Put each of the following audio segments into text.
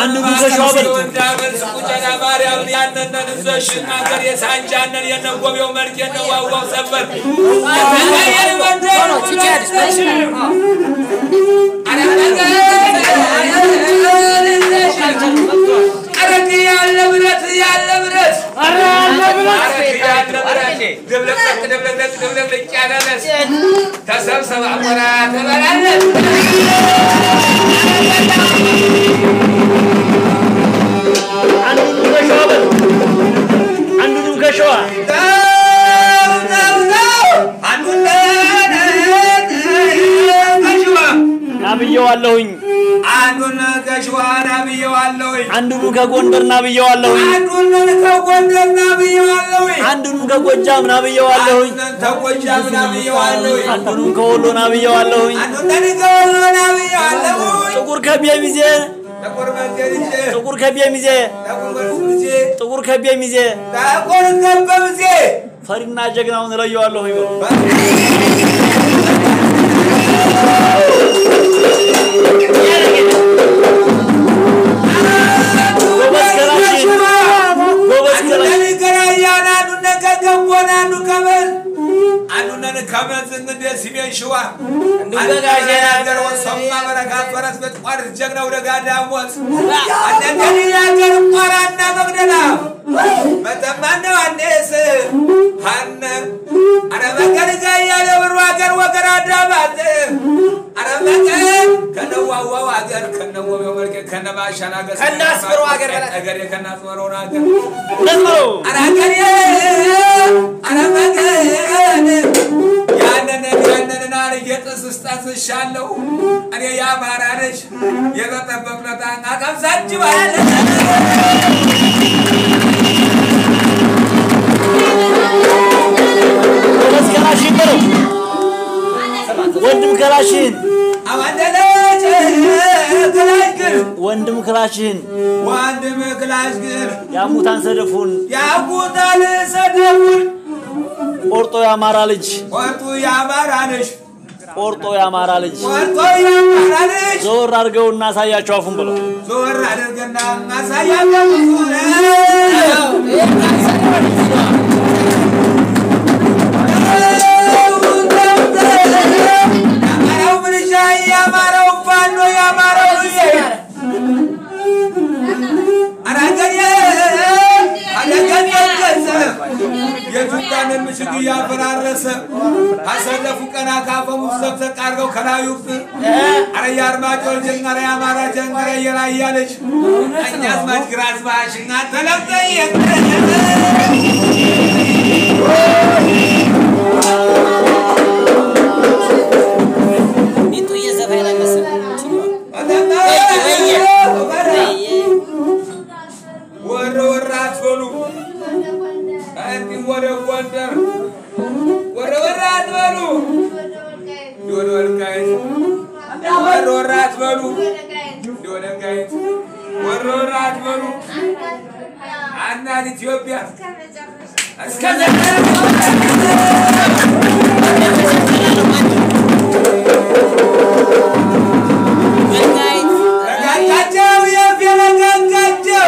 አንድ ጉዞ ሸዋ በልቶ እንዳመል ቁጨና ማርያም ያነነን ዘሽ ናገር የሳንጃነን የነጎቤው መልክ የነዋዋው ሰበር አረግ ያለ ብረት ያለ ብረት አረግ ያለ ብረት ድብልቅልቅ ድብልቅልቅ ድብልቅልቅ ያለ ነስ ተሰብሰብ አሞራ ትበላለች አንዱንም ከሸዋ በል አንዱንም ከሸዋ ናብየዋለሁኝ አንዱን ከሸዋ ናብየዋለሁኝ አንዱንም ከጎንደር ናብየዋለሁኝ አንዱን ከጎንደር ናብየዋለሁኝ አንዱንም ከጎጃም ናብየዋለሁኝ አንዱን ከጎጃም ናብየዋለሁኝ አንዱንም ከወሎ ናብየዋለሁኝ አንዱን ከወሎ ናብየዋለሁኝ ጥቁር ከቤ ሚዜ ጥቁር መንገድጄ ጥቁር ከቤ ሚዜ ጥቁር መንገድጄ ጥቁር ከቤ ሚዜ ጥቁር ከበብዜ ፈሪና ጀግናውን እለየዋለሁኝ በሉ ጎበዝ ከላሽን ጎበዝ ከላሽን አንዱን ከራያን አንዱን ከገቦን አንዱ ከበል አንዱን ከመዝ እንግዲህ ሲሜን ሸዋ አንዱን ከሀገር ወሰማ በረካት ፈረስ በጥቋር ጀግናው ደጋዳ ሞት አንዱን የሀገር ቋራና መግደላ መተማነ ዋኔስ ሀነ አረ መገርጋ እያለ ብሩ ሀገር ወገር አዳባት አረ መገር ከነዋዋው ሀገር ከነወቤው መልክ ከነባሻን ሀገር ከናስመሮ ሀገር በላት። ሀገር ከናስመሮን ሀገር ነዝሮ አራገሬ አረመገን ያንን ያንን አርጌጥስ ስጠስሻለሁ እኔ የአማራ ልጅ የበጠበቅለታ አቀምሳችባለ ጎበዝ ከላሽን በለው ወንድም ከላሽን አዋንደለች ክላሽ ግን ወንድም ክላሽን ወንድም ክላሽ ግን ያሙታን ሰደፉን ያጉታል ሰደቡን ቆርጦ የአማራ ልጅ ቆርጡ የአማራ ልጅ ቆርጦ የአማራ ልጅ ቆርጦ የአማራ ልጅ ዘወር አድርገው እናሳያቸው አፉን ብለው ዞር አድርገና ማሳያለው የአማራው ምልሻ የአማራው ፋኖ የአማራው ልጅ አራገየ አለገየ ገዘ የኢትዮጵያንን ምሽግ እያፈራረሰ አሰለፉ ቀና ካፈሙ ዘቅዘቅ አድርገው ከላዩ አረ የአርማጮ ጀንገረ የአማራ ጀንገረ የራያ ልጅ ቀኛዝማች ግራዝማች እናንተ ለምጠየቅ ሚጡ እየዘፈነ መሰለኝ። ወረ ወረ አትበሉ እንዲህ ወደ ጎንደር ወረ ወረ አትበሉ ወደ ወልቃይት ወረ ወረ አትበሉ ወደ ወልቃይት ወረ ወረ አትበሉ እናት ኢትዮጵያ እስከ ነጋጋቸው የነጋጋቸው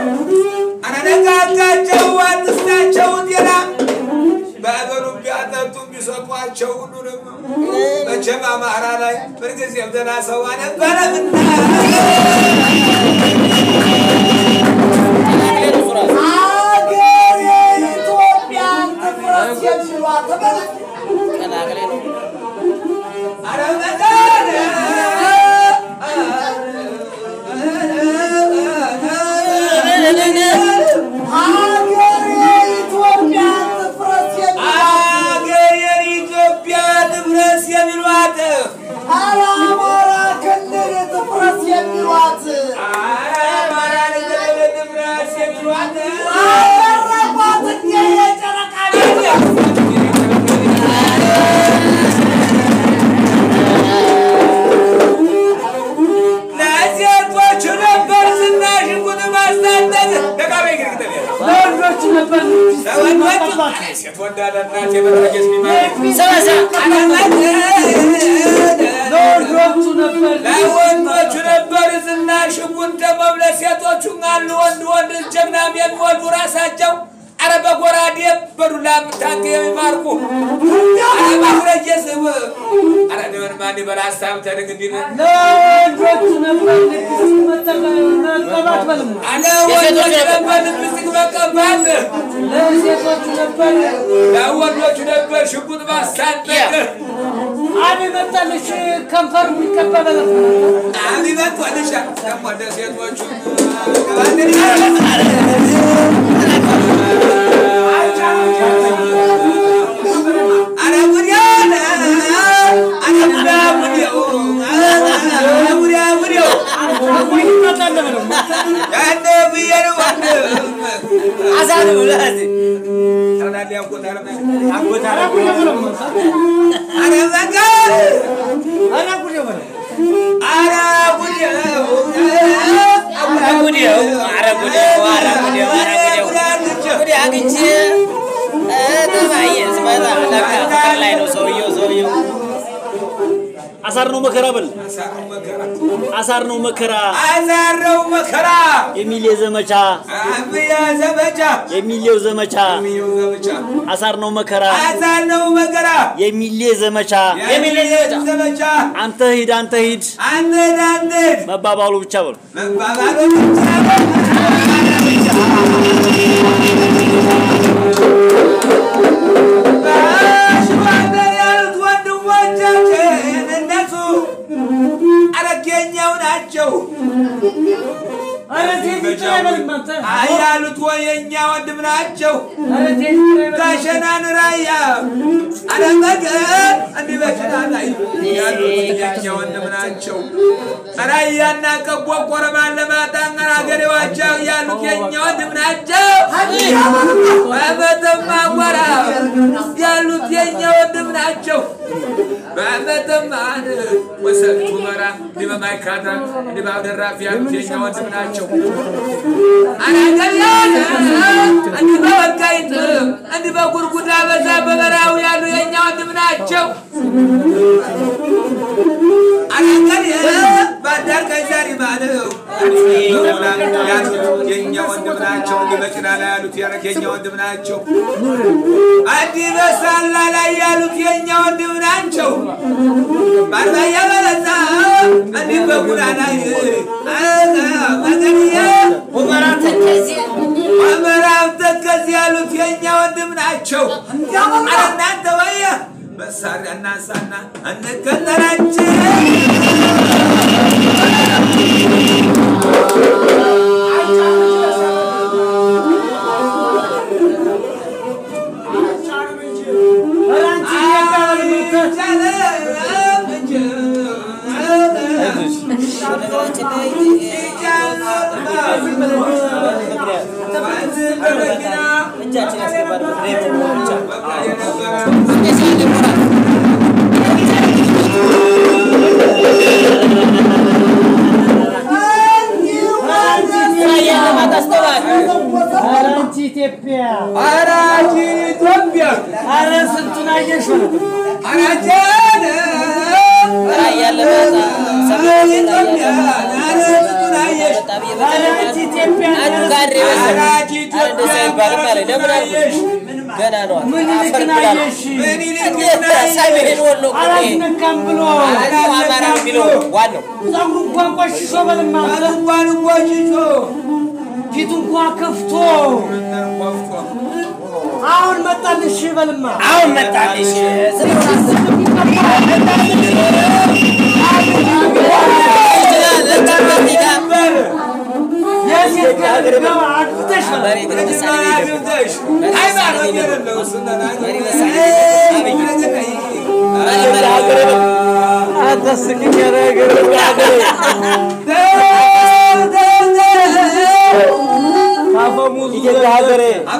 አነጋጋቸው አትስታቸው ጤና በአገሩ ቢያጠጡ ቢሰጧቸው ሁሉንም መቼም አማራ ላይ ምንጊዜም ደህና ሰው አልነበረምና ሀገር የኢትዮጵያን ትፍረስ የሚሏት ቀላቅሌ ነው። ኧረ መዳን ሀገር የኢትዮጵያን ትፍረስ የሚሏት አገር የኢትዮጵያ ትፍረስ የሚሏት ኧረ አማራ ክልል ትፍረስ የሚሏት አማራ ክልል ትፍረስ የሚሏት አደረጓት እንደ የጨረቃ ለሴቶቹ ነበር ዝናሽ ጉድ ማስታጠቅ ደቃቤ ግርግተል ለወንዶች ነበር ለወንዶች ሴት ወዳለ እናት የበረጀስ ቢማር ሰላሳ ለወንዶቹ ነበር ለወንዶቹ ነበር ዝናሽ ጉድ ይልቁን ደግሞ ለሴቶቹ አሉ ወንድ ወንድ ጀግናም የሚወዱ ራሳቸው አረ በጎራዴ በዱላ ታንክ የሚማርኩ አረ ማስረጀ ስብ አረ ደመን ማን በላ ሀሳብ ተድግ እንዲነ ለወንዶቹ ነበር ልብስ መቀባት በልማ አለ ወንዶች ነበር ልብስቲክ መቀባት ለሴቶቹ ነበር ለወንዶቹ ነበር ሽጉጥ ማስታጠቅ አብ መጣልሽ ከንፈር የሚቀባ በለት አቢበት ወልሻ ደግሞ ለሴቶቹ አረ ጉዲያ አረ ጉዲያ ጉዲያ ጉዲያ ይመጣል ብለው ያነ ብየር ወንድም አዛን ብለህ ተናዲ ያቆታረ አጎታ ኧረ ጉዴ በለው አረ ዘጋ ኧረ ጉዴ በለው አረ ጉዲያ አረጉዴው አረጉዴው አረጉዴው አረጉዴው ጉዴ አግኝቼ ተባየ ስመጣ ለካ ፍቅር ላይ ነው ሰውየው ሰውየው አሳር ነው መከራ በል አሳሩ መከራ አሳር ነው መከራ አዛረው መከራ የሚል ዘመቻ አብያ ዘመቻ የሚሌው ዘመቻ የሚው ዘመቻ አሳር ነው መከራ አዛረው መከራ የሚሌ ዘመቻ የሚል ዘመቻ አንተ ሂድ አንተ ሂድ አንተ አንተ መባባሉ ብቻ በሉ መባባሉ ብቻ በሽዋንደር ያሉት ወንድሞቻችን እነሱ አረጌኛው ናቸው ኧረ ቴት አይበልም አንተ አይ ያሉት ወይ የእኛ ወንድም ናቸው ኧረ ቴት አይበልም ጋሸናን ራያ አለመገን እንዲህ በሽታ ላይ ያሉት የእኛ ወንድም ናቸው ራያና ቀቦ ቆረማን ለማጣንቀር አገሬዋቸው ያሉት የእኛ ወንድም ናቸው በመተማ ወራ ያሉት የእኛ ወንድም ናቸው በመተማን ወሰቱ መራ እንዲህ በማይካድራ እንዲህ በአብደራፊ ያሉት የእኛ ወንድም ናቸው አናገርያነ እንዲህ በወልቃይት እንዲህ በጉርጉዳ በዛ በበራው ያሉ የእኛ ወንድም ናቸው አናገርየ ባዳር ቀይዛሪ ማለው ያሉት የእኛ ወንድም ናቸው እንዲህ በጭና ላይ ያሉት ያረግ የእኛ ወንድም ናቸው እንዲህ በሳላ ላይ ያሉት የእኛ ወንድም ናቸው ባርባያ በለዛ እንዲህ በጉዳ ላይ መገንየ ሁመራ ተከዜ ምዕራብ ተከዝ ያሉት የእኛ ወንድም ናቸው። አረ እናንተ ወየ መሳሪያ እናንሳና እንከተላቸው። ኧረ አንቺ ነገራችን ላይ እጃችን ያስገባል ምክንያት ብቻ እንደዚህ ያለ ሞራል ራያን ለማታስተዋል ኧረ አንቺ ኢትዮጵያ አራጅ ኢትዮጵያ ኧረ ስንቱን አየሽ አራጀን ራያን ለማታ ሰሜን ኢትዮጵያ አረቱን አየሽ ኧረ አንቺ ኢትዮጵያ አንዱ ጋሬ መሰለኝ ኧረ እንደዚያ አይባልም አለ ለምን አልኩት ገና ነው ምን አፈር ልክን ብላ አየሽ ምን ይልቅ ሰሜን ወሎ እኮ ነው ይሄ። አላስነካም ብሎ አራጅ አማራ ነው የሚለው ዋናው ፀጉሩ እንኳን ቆሽሾ በልማ አንተ እንኳን ቆሽሾ ፊቱ እንኳን ከፍቶ አሁን መጣልሽ በልማ አሁን መጣልሽ ዝም ብሎ አስብ ይችላል ለጨመት ይጋበር የሴት ጋር ገባ አግብተሽ በል። መሬት ለምሳሌ አግብተሽ ሃይማኖት የሌለው ስነና መሪ መሳሌ አብይ መሪ መሪ ሀገር አታስቅኝ ነገር ሀገሬ ኢትዮጵያ ሀገሬ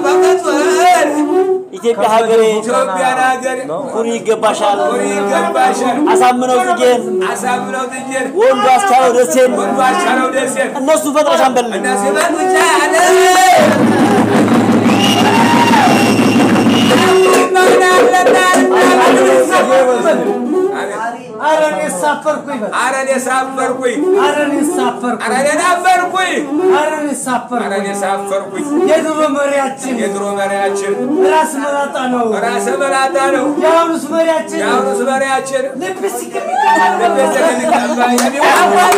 ኢትዮጵያ ሀገሬ ኢትዮጵያን ሀገር ኩሪ ይገባሻል ኩሪ ይገባሻል። አሳምነው ጽጌን አሳምነው ጥዬን ወንዱ አስቻለው ደሴን ወንዱ አቻለው ደሴን እነሱ ፈጥረሽ አንበልን እነዚህ በሉቻ ያለ ኧረ እኔ ሳፈርኩኝ በል። ኧረ እኔ ሳፈርኩኝ ኧረ እኔ ሳፈርኩኝ። ኧረ እኔ ናፈርኩኝ ኧረ እኔ ኧረ እኔ ሳፈርኩኝ። ሳፈርኩኝ የድሮ መሪያችን የድሮ መሪያችን ራስ መላጣ ነው። ራሰ መላጣ ነው የአሁኑስ መሪያችን የአሁኑስ መሪያችን ልብስቲክ የሚቀባ ልቤትን የሚቀባ የሚዋዋል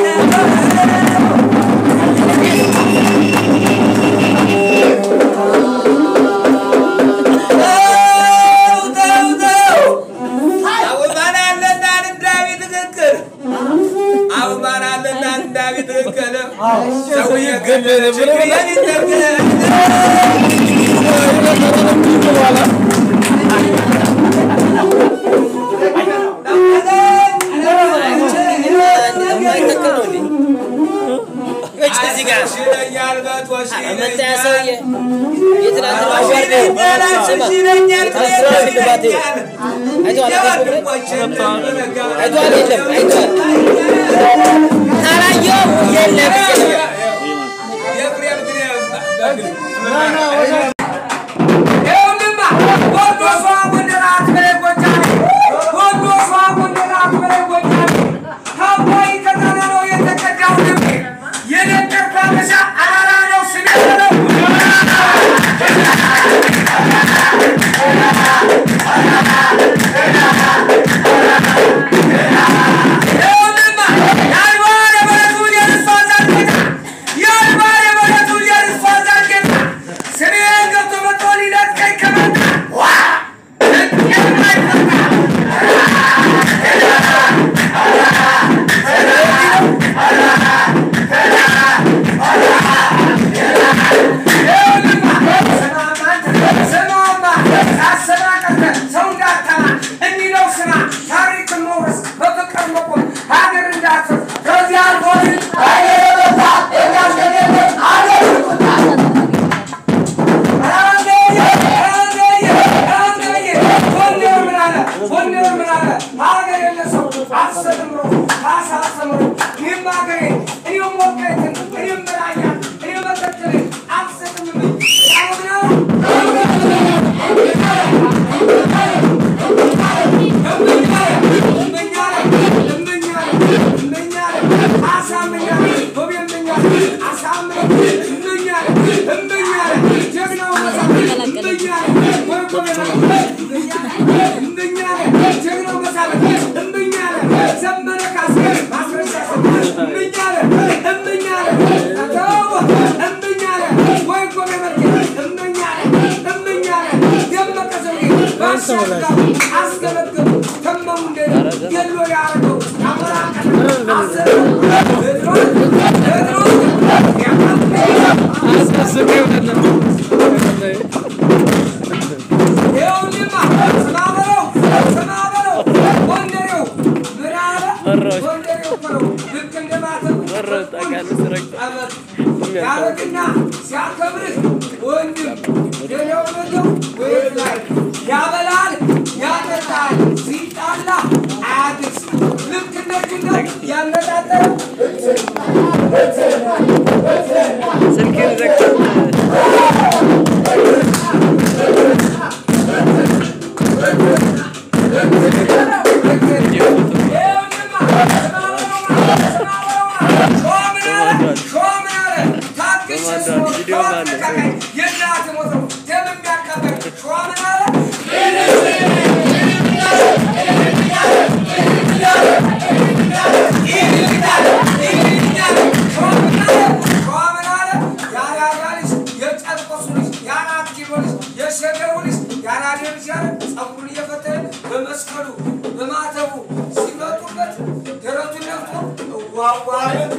ተው ተው ተው አሁን ማን አለና እንዳቢ ትክክል አሁን ማን አለና እንዳቢ ትክክል ሰውዬ ግን ችግር የሚጠግን የማይተክል ነው እንዴ? እጭ እዚህ ጋር ይለኛል በቶሽ መታያ ሰውዬ የትናንትና ይለኛል አዋርደው ስማ ይለኛል ትናንትና ሽልማት አይተዋል አይተዋል የለም አይተዋል ካላየው የለም የለም ያረግና ሲያከብርህ ወንድም የለውነው ወይት ላይ ያበላል ያጠጣል ሲጣላ አያድርስ ልክ እንደግነት ያነጣጠረ በመስቀሉ በማተቡ ሲመጡበት ደረቱን ነፍቶ ዋዋለ